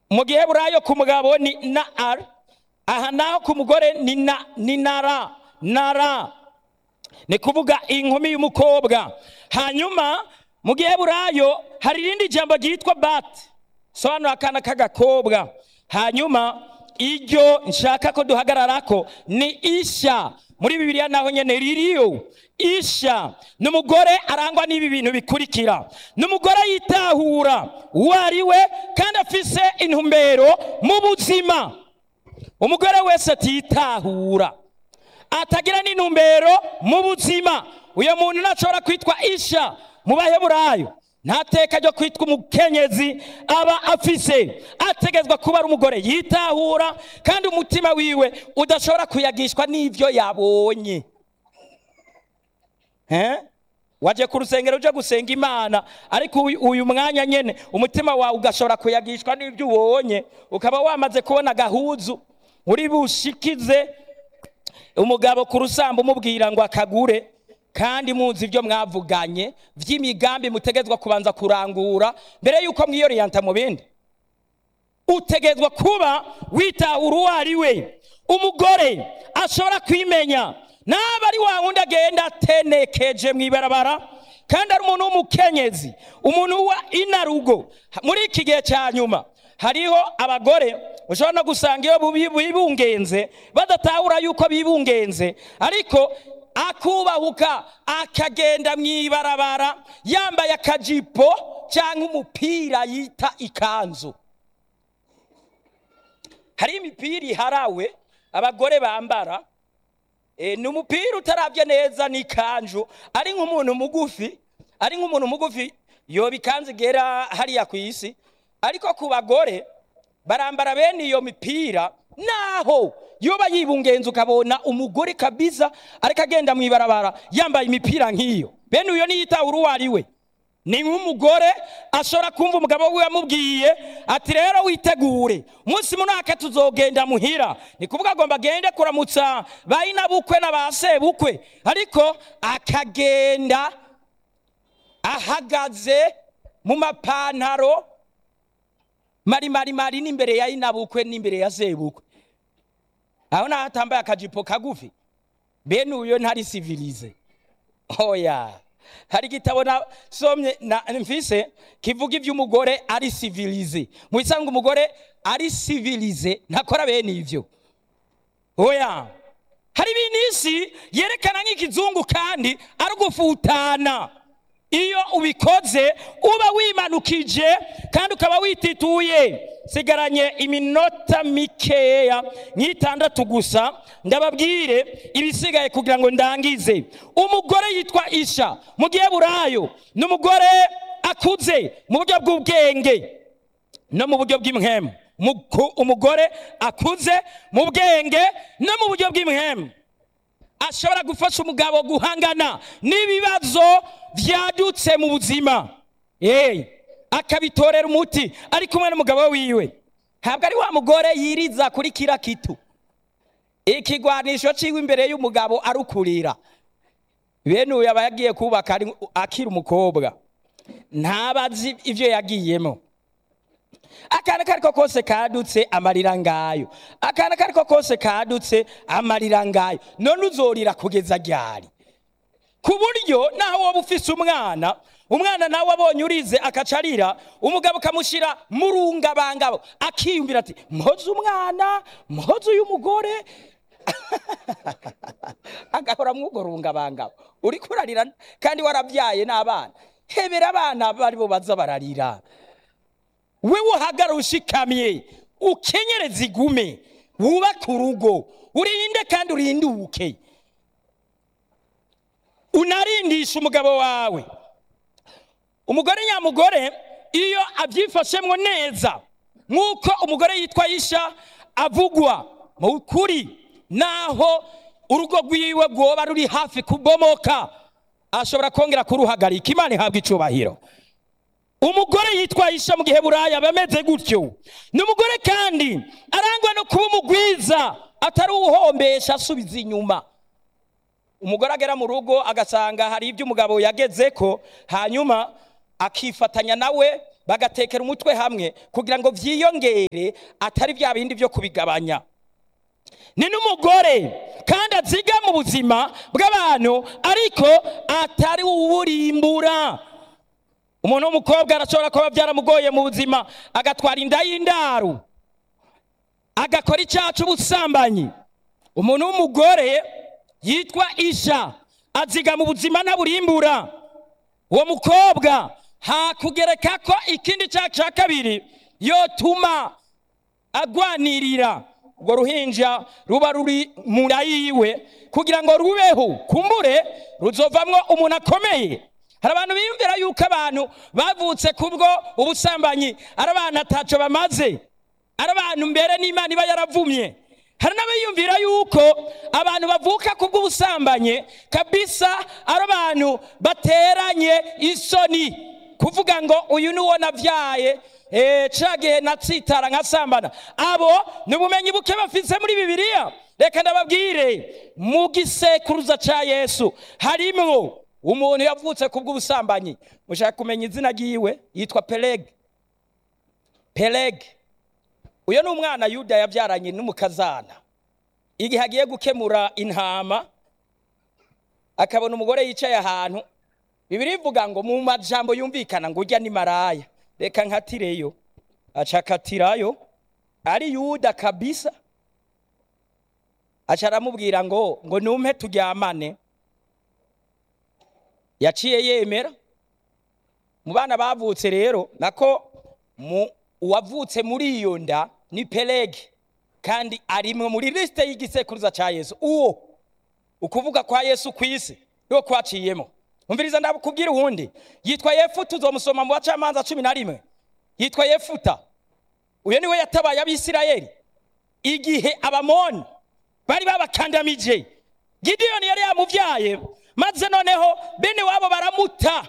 mu gihe burayo ku mugabo ni na ar aha naho ku mugore ni na ni nara nara ni kuvuga inkumi y'umukobwa hanyuma mu gihe burayo hari irindi jambo ryitwa bati sobanura akana k'agakobwa hanyuma iryo nshaka ko duhagararako ni isha muri bibiliya naho nyene ririyo isha ni umugore arangwa n'ibi bintu bikurikira ni umugore yitahura uwo ari we kandi afise intumbero mu buzima umugore wese atitahura atagira n'intumbero mu buzima uyo muntu ntashobora kwitwa isha mu baheburayo nta teka ryo kwitwa umukenyezi aba afise ategezwa kuba ari umugore yitahura kandi umutima wiwe udashobora kuyagishwa n'ibyo yabonye Eh? waje ku rusengero uje gusenga imana ariko uyu- uyu mwanya nyene umutima wawe ugashobora kuyagishwa n'ibyo ubonye ukaba wamaze kubona agahuzu uri bushikize umugabo ku rusambu umubwira ngo akagure kandi muzi ibyo mwavuganye by'imigambi mutegezwa kubanza kurangura mbere y'uko mwiyoriyanta mu bindi utegezwa kuba witahura uwo ari we umugore ashobora kwimenya naba ari wa wundi agenda atenekeje mu ibarabara kandi ari umuntu w'umukenyezi umuntu wa inarugo muri iki gihe cya nyuma hariho abagore ushobora no gusanga iyo bubi- bibungenze badatahura yuko bibungenze ariko akubahuka akagenda mu ibarabara yambaye akajipo cyangwa umupira yita ikanzu hari imipira iharawe abagore bambara e, ni umupira utarabye neza n'ikanju ari nk'umuntu mugufi ari nk'umuntu mugufi yoba ikanzu igera hariya ku isi ariko ku bagore barambara bene iyo mipira naho yoba yibungenza ukabona umugore kabisa ariko agenda mu ibarabara yambaye imipira nk'iyo bene uyo niyitahura uwo ari we ni nk'umugore ashobora kumva umugabo we amubwiye ati rero witegure umunsi munaka tuzogenda muhira ni kuvuga agomba agende kuramutsa ba inabukwe na ba sebukwe ariko akagenda ahagaze mu mapantaro marimari mari n'imbere ya inabukwe n'imbere ya sebukwe aho naho atambaye akajipo kagufi bene uyo ntari sivilize oya hari igitabo nasomye na mfise kivuga iby'umugore ari sivilize mu bisanzwe umugore ari sivilize ntakora bene ibyo oya hari ibintu isi yerekana nk'ikizungu kandi ari ugufutana iyo ubikoze uba wimanukije kandi ukaba witituye sigaranye iminota mikeya nk'itandatu gusa ndababwire ibisigaye kugira ngo ndangize umugore yitwa isha mu gihe burayo ni umugore akuze mu buryo bw'ubwenge no mu buryo bw'imhemu Muku- umugore akuze mu bwenge no mu buryo bw'imhemu ashobora gufasha umugabo guhangana n'ibibazo byadutse mu buzima Eh, akabitorera umuti ari kumwe n'umugabo wiwe ntabwo ari wa mugore yiriza kuri kira kitu ikigwanisho ciwe imbere y'umugabo arukurira bene uyu aba yagiye kubaka ari- akiri umukobwa ntabazi ibyo yagiyemo akana kariko kose kadutse amarira ngayo akana kariko kose kadutse amarira ngayo none uzorira kugeza ryari ku buryo naho woba ufise umwana umwana nawe abonye urize akaca arira umugabo ukamushyira mu rungabangabo akiyumvira ati mpoze umwana mpoze uyu mugore agahora mw'urwo rungabangabo uri kurarira kandi warabyaye n'abana hebera abana bari bo baza bararira wewe uhagara ushikamye ukenyereza igume wubake urugo urinde kandi urinduke unarindisha umugabo wawe umugore nyamugore iyo abyifashemwo neza nk'uko umugore yitwa yisha avugwa mu kuri naho urugo rwiwe rwoba ruri hafi kubomoka ashobora kongera kuruhagarika imana ihabwa icubahiro umugore yitwa isha mu gihe buraya aba ameze gutyo ni umugore kandi arangwa no kuba umugwiza atari uwuhombesha asubiza inyuma umugore agera mu rugo agasanga hari ibyo umugabo yageze ko hanyuma akifatanya nawe bagatekera umutwe hamwe kugira ngo vyiyongere atari vya bindi vyo kubigabanya ni n'umugore kandi aziga mu buzima bw'abantu ariko atari uwurimbura umuntu w'umukobwa arashobora kuba byaramugoye mu buzima agatwara inda y'indaru agakora icyaha cy'ubusambanyi umuntu w'umugore yitwa isha aziga mu buzima ntaburimbura uwo mukobwa hakugereka ko ikindi cyaha cya kabiri yotuma agwanirira urwo ruhinja ruba ruri mu nda yiwe kugira ngo rubeho kumbure ruzovamwo umuntu akomeye hari abantu biyumvira yuko abantu bavutse kubwo ubusambanyi ari abantu ataco bamaze ari abantu mbere n'imana iba yaravumye hari n'abayumvira yuko abantu bavuka kubw'ubusambanyi kabisa ari abantu bateranye isoni kuvuga ngo uyu ni uwo navyaye eh, ca gihe natsitara nkasambana abo ni ubumenyi buke bafise muri bibiliya reka ndababwire mu gisekuruza ca yesu harimwo umuntu yavutse kubw'ubusambanyi mushaka kumenya izina ryiwe yitwa pelege pelege uyu ni umwana yuda yabyaranye n'umukazana igihe agiye gukemura intama akabona umugore yicaye ahantu bibiri ivuga ngo mu majambo yumvikana ngo ujya ni maraya reka nkatireyo aca akatirayo ari yuda kabisa aca aramubwira ngo ngo numpe turyamane yaciye yemera mu bana bavutse rero nako mu uwavutse muri iyo nda ni pelege kandi arimwe muri lisite y'igisekuruza cya yesu uwo ukuvuga kwa yesu ku isi niwo kwaciyemo umviriza ndakubwira uwundi yitwa yefuta uzomusoma mu bacamanza cumi na rimwe yitwa yefuta uyu niwe yatabaye abisirayeli igihe abamoni bari babakandamije gidiyoni yari yamubyaye maze noneho bene wabo baramuta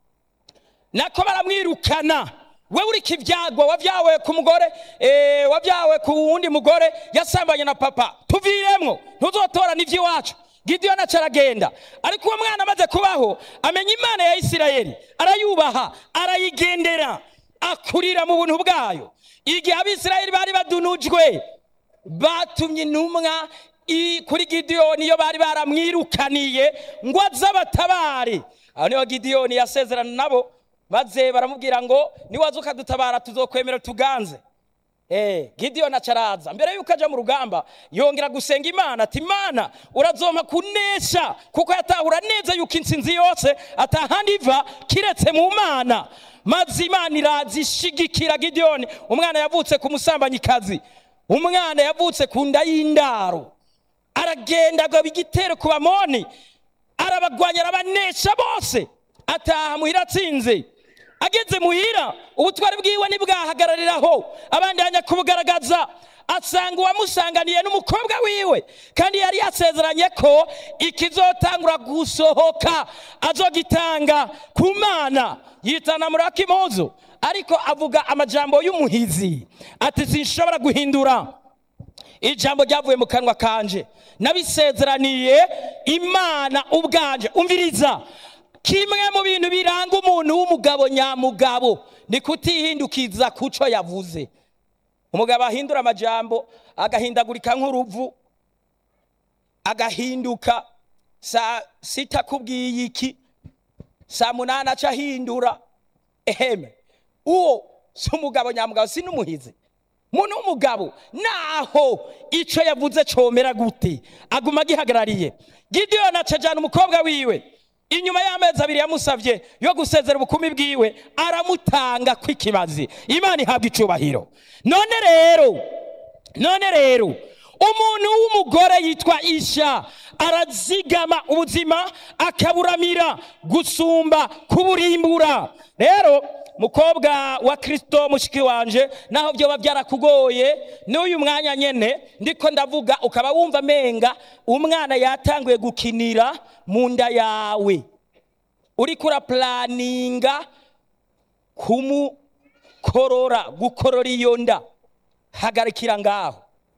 nako baramwirukana we uri kivyagwa wavyawe ku mugore eh, wavyawe ku wundi mugore yasambanye na papa tuviremwo ntuzotora n'ivy'iwacu gidiyoni aca aragenda ariko uwo mwana amaze kubaho amenya imana ya isirayeli arayubaha arayigendera akurira mu buntu bwayo igihe abisirayeli bari badunujwe batumye intumwa i- kuri gidiyoni iyo bari baramwirukaniye ngo aze abatabare aho niho gidiyoni yasezerana nabo maze baramubwira ngo niwaza ukadutabara tuzokwemera tuganze Eh, Gideon acaraza mbere yuko aja mu rugamba yongera gusenga Imana ati Imana urazompa kunesha kuko yatahura neza yuko intsinzi yose atahandi iva kiretse mu Mana maze Imana iraza ishigikira Gideon umwana yavutse ku musambanyikazi umwana yavutse ku nda y'indaro aragenda agaba igitero ku bamoni arabagwanya arabanesha bose ataha muhira atsinze ageze muhira ubutwari bwiwe ntibwahagarariraho abandi hanya kubugaragaza asanga uwamusanganiye n'umukobwa wiwe kandi yari yasezeranye ko ikizotangura gusohoka azogitanga ku mana yitana muri akimuzu ariko avuga amajambo y'umuhizi ati sinshobora guhindura ijambo ryavuye mu kanwa kanje nabisezeraniye imana ubwanje umviriza kimwe mu bintu biranga umuntu w'umugabo nyamugabo ni kutihindukiza kuco yavuze umugabo ahindura amajambo agahindagurika nk'uruvu agahinduka saa sita akubwiye iki saa munani aca ahindura eheme uwo si umugabo nyamugabo si n'umuhizi muntu w'umugabo naho ico yavuze comera gute aguma agihagarariye gidiyoni acajana umukobwa wiwe inyuma y'amezi abiri yamusavye yo gusezera ubukumi bwiwe aramutanga kw'ikibazi imana ihabwa icubahiro none rero none rero umuntu w'umugore yitwa isha arazigama ubuzima akaburamira gusumba kuburimbura rero mukobwa wa kristo mushiki wanje naho byoba byarakugoye n'uyu mwanya nyene ndiko ndavuga ukaba wumva menga umwana yatanguye gukinira mu nda yawe uriko urapulaninga kumukorora gukorora iyo nda hagarikira ngaho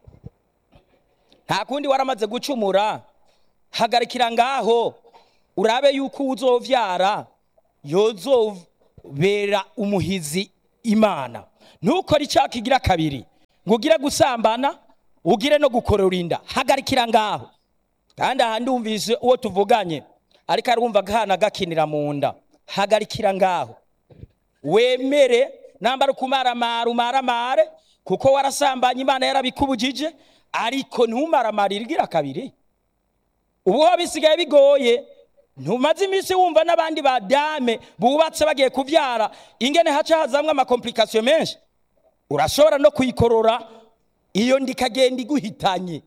nta kundi waramaze gucumura hagarikira ngaho urabe yuko uzovyara yozobera umuhizi imana ntukore icyaha kigira kabiri ngo ugire gusambana ugire no gukorora inda hagarikira ngaho kandi aha ndumvise uwo tuvuganye ariko arumva akana gakinira mu nda hagarikira ngaho wemere nambara ukumaramara umaramare kuko warasambanye imana yarabikubujije ariko ntumaramarire igira kabiri ubu ho bisigaye bigoye ntumaze iminsi wumva n'abandi badame bubatse bagiye kubyara ingene haca hazamwo amakomplikasiyo menshi urashobora no kuyikorora iyo ndikagenda iguhitanye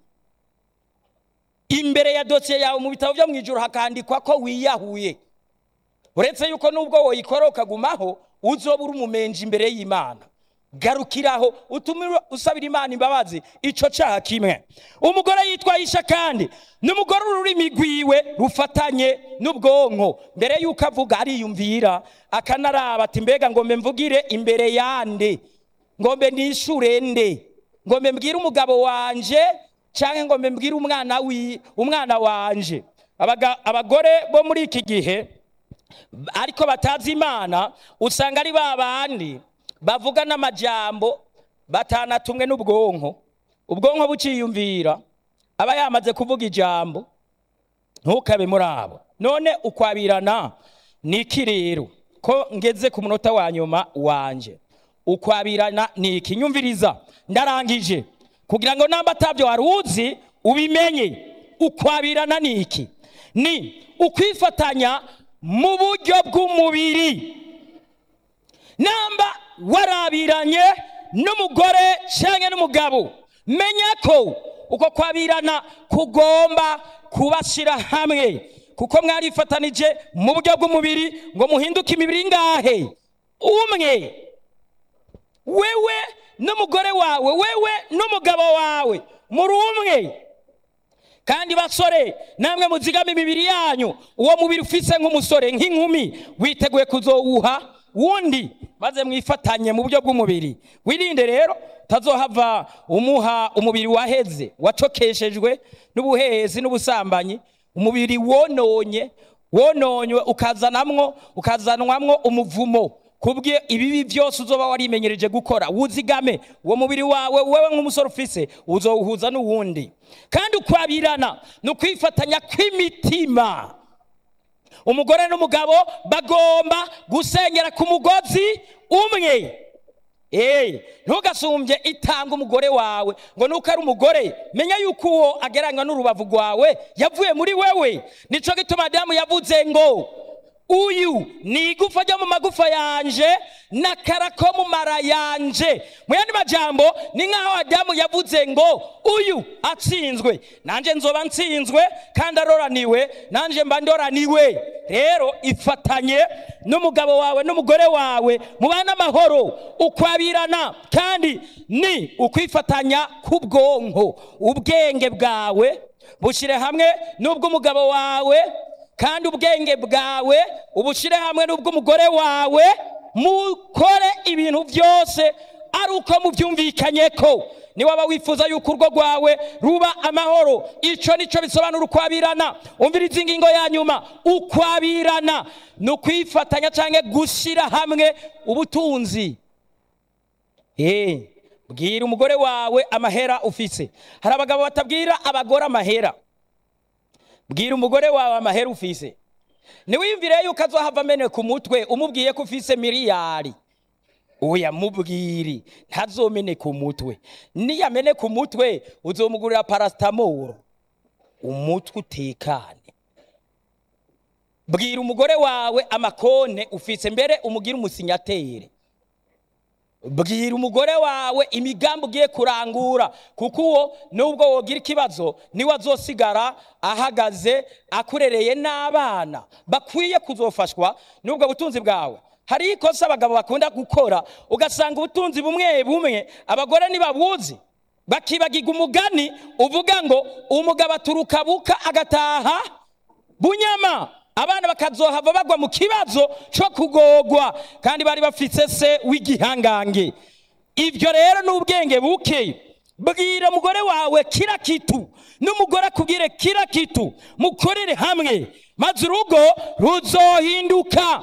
imbere ya dosiye yawe mu bitabo byo mu ijoro hakandikwa ko wiyahuye uretse yuko nubwo woyikora ukagumaho uzoba uri umumenji imbere y'imana garukiraho utume usabira imana imbabazi ico caha kimwe umugore yitwa yisha kandi n'umugore ururimi rwiwe rufatanye n'ubwonko mbere yuko avuga ariyumvira akanaraba ati mbega ngombe mvugire imbere yande ngombe nishure nde ngombe mbwire umugabo wanje canke ngombe mbwire umwana wi umwana wanje Abaga- abagore bo muri iki gihe ariko batazi imana usanga ari ba bandi bavuga n'amajambo batanatumwe n'ubwonko ubwonko buciyumvira aba yamaze kuvuga ijambo ntukabe muri abo none ukwabirana ni iki rero ko ngeze ku munota wa nyuma wanje ukwabirana ni iki nyumviriza ndarangije kugira ngo namba atabyo wari uzi ubimenye ukwabirana ni iki ni ukwifatanya mu buryo bw'umubiri namba warabiranye n'umugore cyangwa n'umugabo menya ko uko kwabirana kugomba kubashyira hamwe kuko mwarifatanije mu buryo bw'umubiri ngo muhinduke imibiri ngahe umwe wewe n'umugore wawe wewe n'umugabo wawe muri umwe kandi basore namwe muzigama imibiri yanyu uwo mubiri ufise nk'umusore nk'inkumi witeguye kuzowuha wundi maze mwifatanye mu buryo bw'umubiri wirinde rero utazohava umuha umubiri waheze wacokeshejwe n'ubuhehezi n'ubusambanyi umubiri wononye wononywe ukazanamwo ukazanwamwo umuvumo kubwe ibibi byose uzoba warimenyereje gukora wuzigame uwo mubiri wawe wewe nk'umusore ufise uzowuhuza n'uwundi kandi ukwabirana ni ukwifatanya kw'imitima umugore n'umugabo bagomba gusengera ku mugozi umwe Eh, ntugasumbye itanga umugore wawe ngo nuko ari umugore menya yuko uwo agereranywa n'urubavu rwawe yavuye muri wewe nico gituma adamu yavuze ngo uyu ni igufa ryo mu magufa yanje n'akara ko mu mara yanje mu yandi majambo ni nk'aho adamu yavuze ngo uyu atsinzwe nanjye nzoba nsinzwe kandi aroraniwe nanjye mba ndoraniwe rero ifatanye n'umugabo wawe n'umugore wawe mubane amahoro ukwabirana kandi ni ukwifatanya k'ubwonko ubwenge bwawe bushyire hamwe n'ubw'umugabo wawe kandi ubwenge bwawe ubushyire hamwe n'ubw'umugore wawe mukore ibintu byose ari uko mubyumvikanye ko niwaba wifuza yuko urwo rwawe ruba amahoro icyo nicyo bisobanura ukwabirana umviriza ingingo ya nyuma ukwabirana ni ukwifatanya cyangwa gushyira hamwe ubutunzi Eh, bwira umugore wawe amahera ufise hari abagabo batabwira abagore amahera bwira umugore wawe amahera ufise ntiwiyumvire yuko azohava amene ku mutwe umubwiye ko ufise miliyari oya mubwiri ntazomene ku mutwe niyamene ku mutwe uzomugurira parasitamoro umutwe utekane bwira umugore wawe amakone ufise mbere umugire umusinyatere bwira umugore wawe imigambi ugiye kurangura kuko uwo nubwo wogira ikibazo niwe azosigara ahagaze akurereye n'abana bakwiye kuzofashwa n'ubwo butunzi bwawe hari ikosa abagabo bakunda gukora ugasanga ubutunzi bumwe bumwe abagore ntibabuzi bakibagirwa umugani uvuga ngo umugabo aturuka buka agataha bunyama abana bakazohava bagwa mu kibazo cyo kugogwa kandi bari bafise se w'igihangange ibyo rero ni ubwenge buke bwira umugore wawe kira kitu n'umugore akubwire kira kitu mukorere hamwe maze urugo ruzohinduka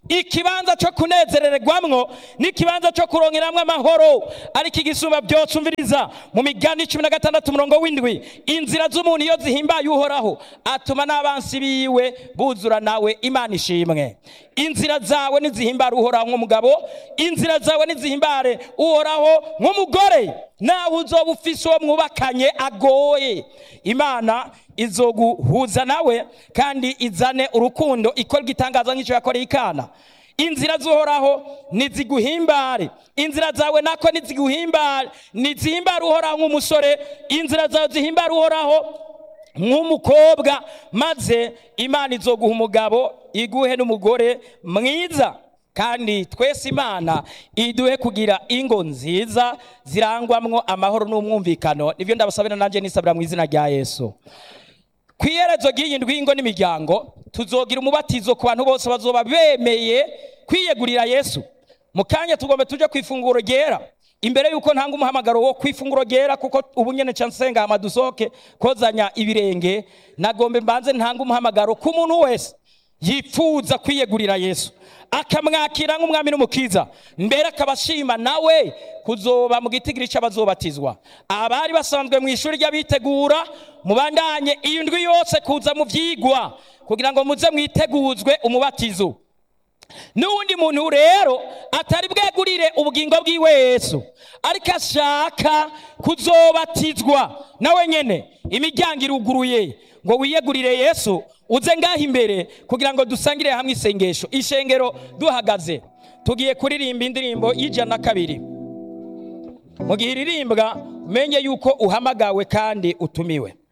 ikibanza cyo kunezererwamwo n'ikibanza cyo kuronkeramwo amahoro ariko igisumba byose umviriza mu migani cumi na gatandatu umurongo w'indwi inzira z'umuntu iyo zihimbaye uhoraho atuma n'abansi biwe buzura nawe imana ishimwe inzira zawe nizihimbare uhoraho nk'umugabo inzira zawe nizihimbare uhoraho nk'umugore nawe uzoba ufise uwo mwubakanye agoye imana izoguhuza nawe kandi izane urukundo ikora igitangaza nk'icyo yakoreye ikana inzira z'uhoraho niziguhimbare inzira zawe nako niziguhimbare nizihimbare uhoraho nk'umusore inzira zawe zihimbare uhoraho nk'umukobwa maze imana izoguha umugabo iguhe n'umugore mwiza kandi twese imana iduhe kugira ingo nziza zirangwamwo amahoro n'umwumvikano nibyo ndabasabira nanjye nisabira mu izina rya yesu ku iherezo ry'iyi ndwingo n'imiryango tuzogira umubatizo ku bantu bose bazoba bemeye kwiyegurira yesu mu kanya tugomba tujye ku ifunguro ryera imbere y'uko ntanga umuhamagaro wo ku ifunguro ryera kuko ubu nyine nsenga amadusohoke kozanya ibirenge nagombe mbanze ntanga umuhamagaro ku muntu wese yifuza kwiyegurira yesu akamwakira nk'umwami n'umukiza mbere akaba ashima nawe kuzoba mu gitigiri cy'abazobatizwa abari basanzwe mu ishuri ry'abitegura mubandanye iyi ndwi yose kuza mu byigwa kugira ngo muze mwiteguzwe umubatizo n'uwundi muntu rero atari bwegurire ubugingo bw'iwe yesu ariko ashaka kuzobatizwa nawe nyine imiryango iruguruye ngo wiyegurire yesu uze ngaho imbere kugira ngo dusangire hamwe isengesho ishengero duhagaze tugiye kuririmba indirimbo y'ijana na kabiri mu gihe iririmbwa umenye yuko uhamagawe kandi utumiwe